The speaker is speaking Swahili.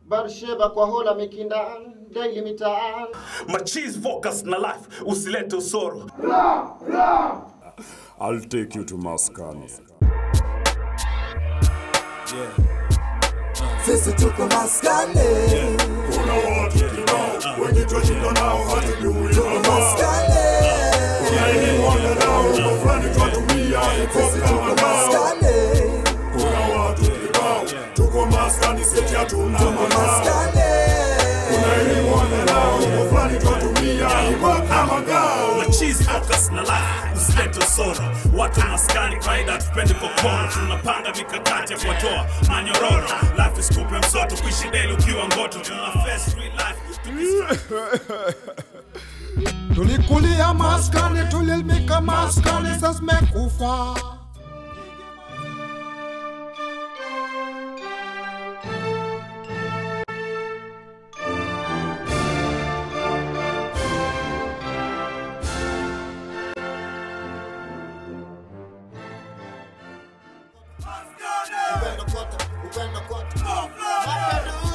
Barsheba kwa hola mikindan daily mitaan machiz focus na life usilete usoro I'll take you to Maskani. Sisi tuko maskani, Kuna watu kibao wenye twashinda nao hatujui tuko maskani, Wanda nao mambo fulani twatumia hip hop sisi kama tuko ngao. maskani, Kuna watu kibao tuko maskani sisi hatuna makao. maskani. Kuna elimu wanda nao mambo fulani twatumia hip hop kama ngao. machiz focus na life usilete usoro watu maskani kaida tupendi kokoro tunapanga mikakati ya kuwatoa manyororo life iskupe msoto kuishi deli ukiwa ngoto tuna face real life tukistra- tulikulia maskani tulilimika maskani sasa zimekufa upendo kote upendo kote Mapendo